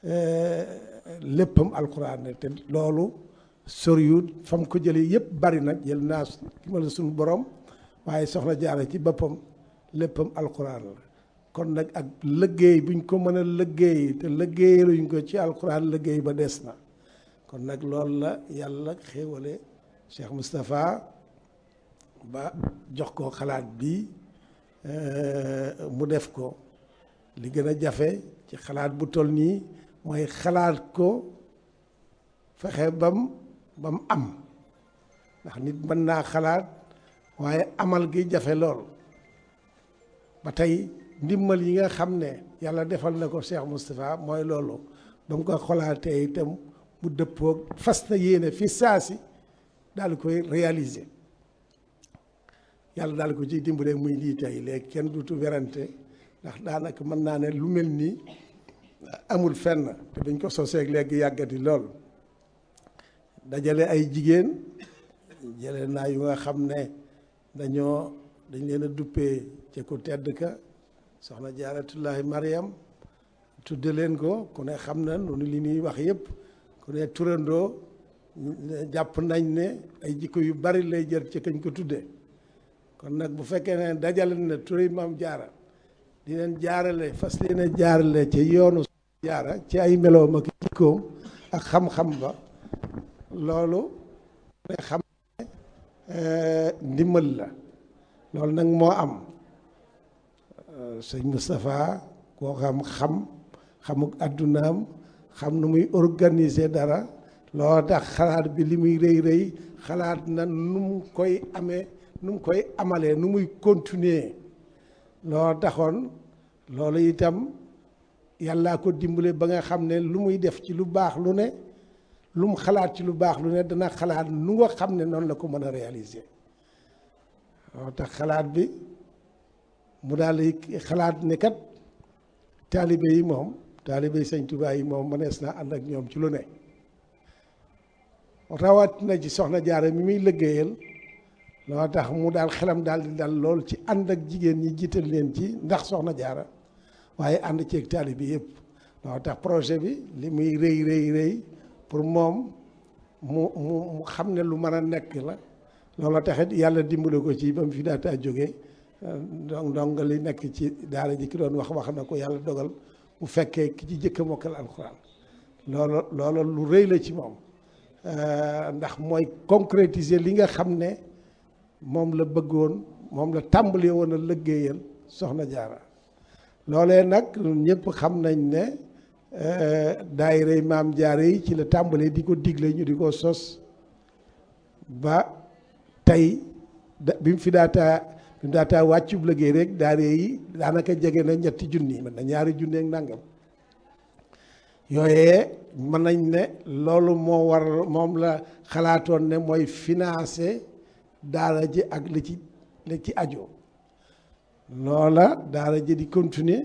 léppam alquran ne te loolu soriwut fam ko jëlee yëpp bari nag jël naa ki ma la suñu borom waaye soxna jaara ci boppam léppam alquran la kon nag ak liggéey buñ ko mën a liggéey te liggéeyaluñ ko ci alquran liggéey ba des na kon nag loolu la yàlla xéewale Cheikh Moustapha ba jox ko xalaat bi mu def ko li gën a jafe ci xalaat bu toll nii mooy xalaat ko fexe bam bam am ndax nit mën naa xalaat waaye amal gi jafe lool ba tey ndimbal yi nga xam ne yàlla defal na ko Cheikh Moustapha mooy loolu ba mu ko xolaatee itam mu dëppoog fas na yéene fi saasi daal koy réaliser yàlla daal ko ciy dimbalee muy lii tey léegi kenn dutu werante ndax daanaka mën naa ne lu mel nii amul fenn te dañ ko soseeg léegi yàggati lool dajale ay jigéen jële naa yu nga xam ne dañoo dañ leen a duppee ci ku tedd ka soxna jaaratullahi mariam tudde leen ko ku ne xam na noonu li ñuy wax yëpp ku ne turandoo jàpp nañ ne ay jikko yu bari lay jël ci kañ ko tuddee kon nag bu fekkee ne dajale na turi maam jaara di leen jaarale fas leen a jaarale ci yoonu jaara ci ay meloom ak jikkoom ak xam-xam ba loolu ne xam ne ndimbal la loolu nag moo am sëñ Moustapha koo xam xam xamuk addunaam xam nu muy organiser dara loo tax xalaat bi li muy rëy rëy xalaat na nu mu koy amee nu mu koy amalee nu muy continuer loo taxoon loolu itam yàllaa ko dimbale ba nga xam ne lu muy def ci lu baax lu ne lu mu xalaat ci lu baax lu ne dana xalaat nu nga xam ne noonu la ko mën a réaliser loo tax xalaat bi mu daal di xalaat ne kat taalibe yi moom taalibe yi sëñ Tuubaa yi moom mënees naa ànd ak ñoom ci lu ne rawat na ci soxna jaara mi muy liggéeyal loo tax mu daal xelam daal di dal lool ci ànd ak jigéen ñi jiital leen ci ndax soxna jaara waaye ànd ceeg taalibe yëpp loo tax projet bi li muy rëy rëy rëy pour moom mu mu mu xam ne lu mën a nekk la loolu taxit yàlla dimbale ko ci ba mu fi daataa jógee donc donc li nekk ci daara ji ki doon wax wax na ko yàlla dogal mu fekkee ki ci jëkk a mokkal alxuraan loolu loolu lu rëy la ci moom ndax mooy concrétiser li nga xam ne moom la bëggoon moom la tàmbali woon a liggéeyal soxna jaara loolee nag ñëpp xam nañ ne daayira maam jaara yi ci la tàmbalee di ko digle ñu di ko sos ba tey bi mu fi daataa bi mu daataa wàccub liggéey rek daara yi daanaka jege na ñetti junni mën na ñaari junni ak nangam yooyee mën nañ ne loolu moo war moom la xalaatoon ne mooy financer daara ji ak li ci li ci ajo loola daara ji di continuer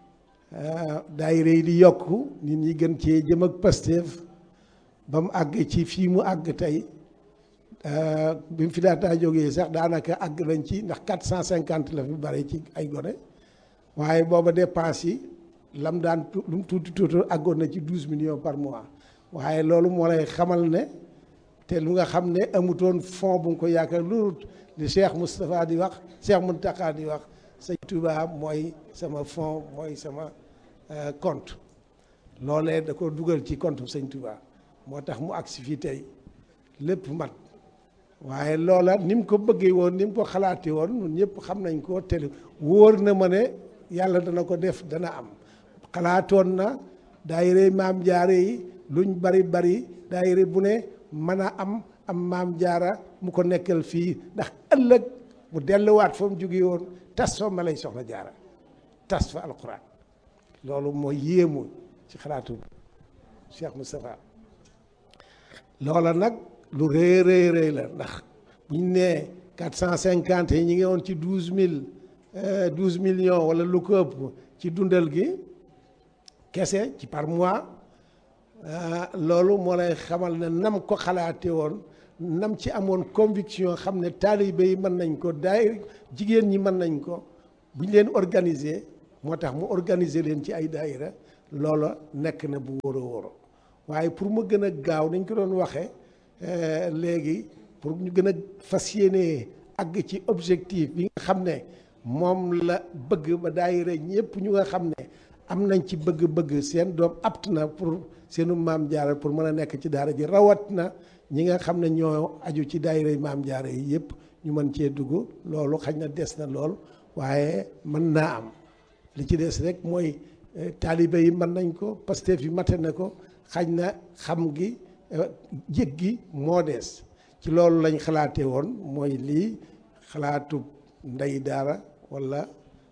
daayira yi di yokk nit ñi gën cee jëm ak Pastef ba mu àgg ci fii mu àgg tey bi mu fi daataa jógee sax daanaka àgg nañ ci ndax quatre cent cinquante la fi bare ci ay gone waaye booba dépense yi lam daan lu mu tuuti tuuti àggoon na ci douze millions par mois waaye loolu moo lay xamal ne te lu nga xam ne amutoon fond bu nga ko yaakaar loolu li Cheikh Moustapha di wax Cheikh Mountakha di wax sëñ Touba mooy sama fond mooy sama compte loolee da ko dugal ci compte sëñ Touba moo tax mu agsi fii tey lépp mat waaye loola ni mu ko bëggee woon ni mu ko xalaatee woon ñun ñëpp xam nañ ko te wóor na ma ne yàlla dana ko def dana am xalaatoon na daayira maam jaare yi luñ bari bari daayira bu ne mën a am am maam jaara mu ko nekkal fii ndax ëllëg mu delluwaat fa mu jógee woon tas fa ma lay soxla jaara tas fa alquran loolu mooy yéemu ci xalaatu Cheikh Moustapha loola nag lu rëy rëy rëy la ndax buñ nee quatre cent cinquante yi ñi ngi woon ci douze mille douze millions wala lu ko ëpp ci dundal gi kese ci par mois loolu moo lay xamal ne nam ko xalaate woon nam ci amoon conviction xam ne taalibe yi mën nañ ko daay jigéen ñi mën nañ ko bu ñu leen organiser moo tax mu organiser leen ci ay daayira loola nekk na bu wóor a wóor waaye pour mu gën a gaaw nañ ko doon waxee léegi pour ñu gën a fas yéene àgg ci objectif bi nga xam ne moom la bëgg ba daayira ñëpp ñu nga xam ne am nañ ci bëgg-bëgg seen doom apt na pour seenu maam jaara pour mën a nekk ci daara ji rawat na ñi nga xam ne ñoo aju ci daayira maam jaara yi yëpp ñu mën cee dugg loolu xañ na des na lool waaye mën naa am li ci des rek mooy taalibe yi mën nañ ko Pastef yi mate na ko xañ na xam gi jég gi moo des ci loolu lañ xalaatee woon mooy lii xalaatu ndey daara walla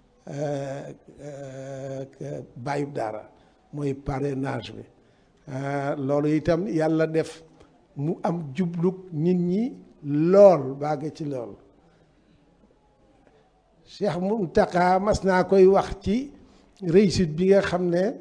bàyyub daara mooy parrainage bi loolu itam yàlla def mu am jublug nit ñi lool bàgg ci lool Cheikh Mountakha mas naa koy wax ci réussite bi nga xam ne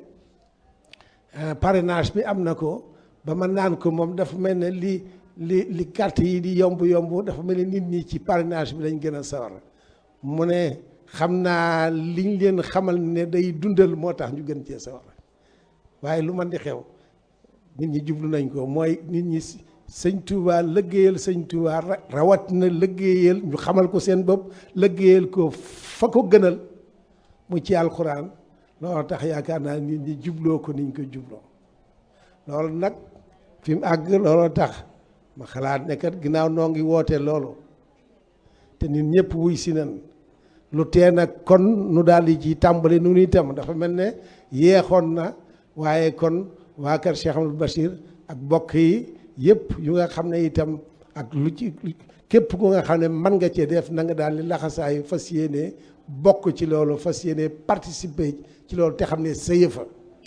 parrainage bi am na ko ba ma naan ko moom dafa mel ne li li li carte yi di yomb yomb dafa mel ne nit ñi ci parrainage bi lañ gën a sawar mu ne xam naa liñ leen xamal ne day dundal moo tax ñu gën cee sawar waaye lu man di xew nit ñi jublu nañ ko mooy nit ñi sëñ Touba lëggéeyal sëñ Touba rawat na lëggéeyal ñu xamal ko seen bopp lëggéeyal ko fa ko gënal mu ci alxuraan loolu tax yaakaar naa nit ñi jubloo ko niñ ko jubloo loolu nag fi mu àgg looloo tax ma xalaat ne kat ginnaaw noo ngi woote loolu te nit ñëpp wuy si nan lu tee nag kon nu daal di ci tàmbali nu itam dafa mel ne yeexoon na waaye kon waa kër Cheikh Amadou Bachir ak bokk yi yëpp yu nga xam ne itam ak lu ci képp ku nga xam ne mën nga cee def na nga daal di laxasaayu fas yéene bokk ci loolu fas yéene participer ci loolu te xam ne sa yëfa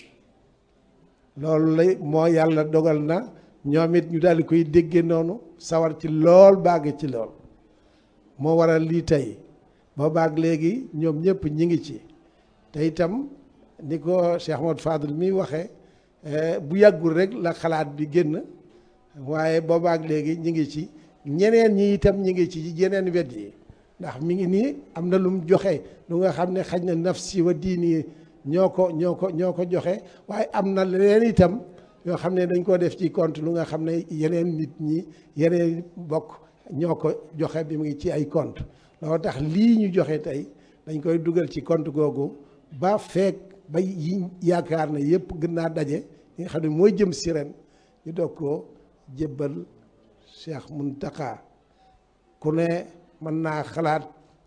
loolu lay moo yàlla dogal na ñoom it ñu daal di koy déggee noonu sawar ci lool bàgg ci lool moo waral lii tey ba baag léegi ñoom ñëpp ñi ngi ci te itam ni ko Cheikh Ahmad Fadl mi waxee bu yàggul rek la xalaat bi génn waaye boobaak léegi ñi ngi ci ñeneen ñi itam ñi ngi ci yeneen wet yi ndax mi ngi nii am na lu mu joxe lu nga xam ne xaj na nafsi wa diini ñoo ko ñoo ko ñoo ko joxe waaye am na leneen itam yoo xam ne dañ ko def ci compte lu nga xam ne yeneen nit ñi yeneen bokk ñoo ko joxe bi mu ngi ci ay compte loolu tax lii ñu joxe tey dañ koy dugal ci compte googu ba feek ba yi yaakaar ne yëpp gën naa daje li nga xam ne mooy jëm si ren ñu doog koo jébbal Cheikh Mountakha ku ne mën naa xalaat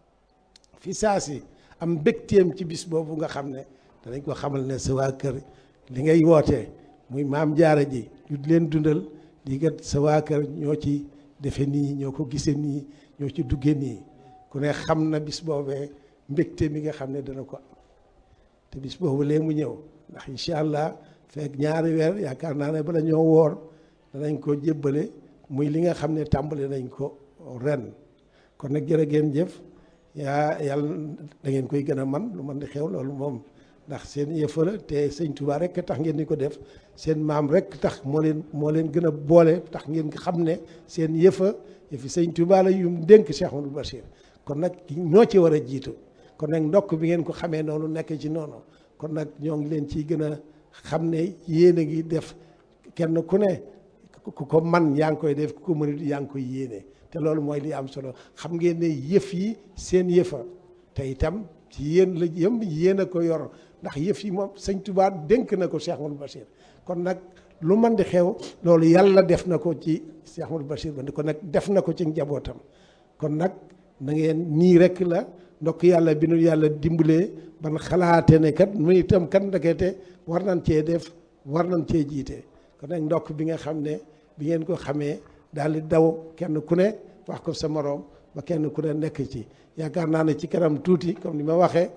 fi saa si am mbégteem ci bis boobu nga xam ne danañ ko xamal ne sa waa kër li ngay wootee muy maam jaara ji ñu leen dundal di kat sa waa kër ñoo ci defe nii ñoo ko gisee nii ñoo ci duggee nii ku ne xam na bis boobee mbégte mi nga xam ne dana ko am te bis boobu lee mu ñëw ndax incha allah fekk ñaari weer yaakaar naa ne bala ñoo woor danañ ko jébbale muy li nga xam ne tàmbali nañ ko ren kon nag jërë ngeen jëf yaa yàlla da ngeen koy gën a man lu man di xew loolu moom ndax seen yëfa la te sëñ Touba rek tax ngeen di ko def seen maam rek tax moo leen moo leen gën a boole tax ngeen xam ne seen yëfa yëfi sëñ Touba la yum dénk Cheikh Amadou Bachir kon nag ñoo ci war a jiitu kon nag ndokk bi ngeen ko xamee noonu nekk ci noonu kon nag ñoo ngi leen ciy gën a xam ne yéen a ngi def kenn ku ne ku ko man yaa ngi koy def ku ko mënut yaa ngi koy yéene te loolu mooy li am solo xam ngeen ne yëf yi seen yëfa te itam ci yéen la yëm yéen a ko yor ndax yëf yi moom sëñ Touba dénk na ko Cheikh Amadou Bachir kon nag lu man di xew loolu yàlla def na ko ci Cheikh Amadou Bachir ba kon nag def na ko ci njabootam kon nag na ngeen nii rek la ndokk yàlla bi nu yàlla dimbalee ban xalaate ne kat mu itam kat ndekete war nañ cee def war nañ cee jiite kon nag ndokk bi nga xam ne bi ngeen ko xamee daal di daw kenn ku ne wax ko sa moroom ba kenn ku ne nekk ci yaakaar naa ne ci kanam tuuti comme ni ma waxee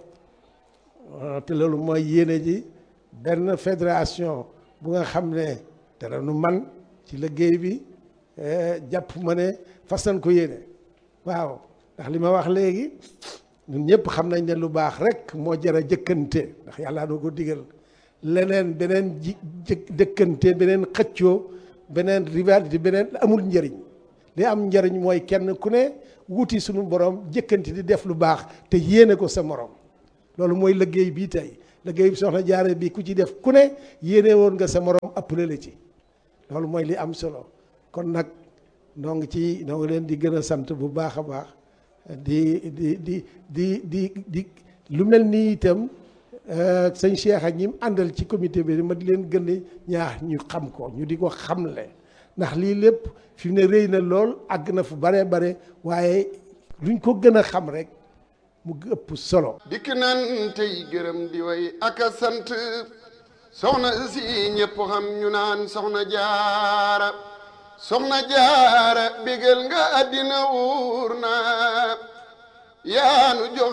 te loolu mooy yéene ji benn fédération bu nga xam ne dara nu man ci liggéey bi jàpp ma ne fas nañ ko yéene waaw ndax li ma wax léegi ñun ñëpp xam nañ ne lu baax rek moo jar a jëkkante ndax yàlla doo ko digal leneen beneen ji jëkkante beneen xëccoo beneen rivalité beneen amul njëriñ li am njëriñ mooy kenn ku ne wuti suñu borom jëkkante di def lu baax te yéene ko sa morom loolu mooy liggéey bii tey liggéey soxna jaare bi ku ci def ku ne yéene woon nga sa morom appelé la ci loolu mooy li am solo kon nag noo ngi ci noo ngi leen di gën a sant bu baax a baax di di di di di di lu mel nii itam sëñ Cheikh ak ñi mu àndal ci comité bi ma di leen gën a ñaax ñu xam ko ñu di ko xamle ndax lii lépp fi mu ne rëy na lool àgg na fu bare bare waaye luñ ko gën a xam rek mu ëpp solo. dikk nan tey gërëm di way ak a sant soxna si ñëpp xam ñu naan soxna jaara soxna jaara bégal nga àddina wuur na yaanu jox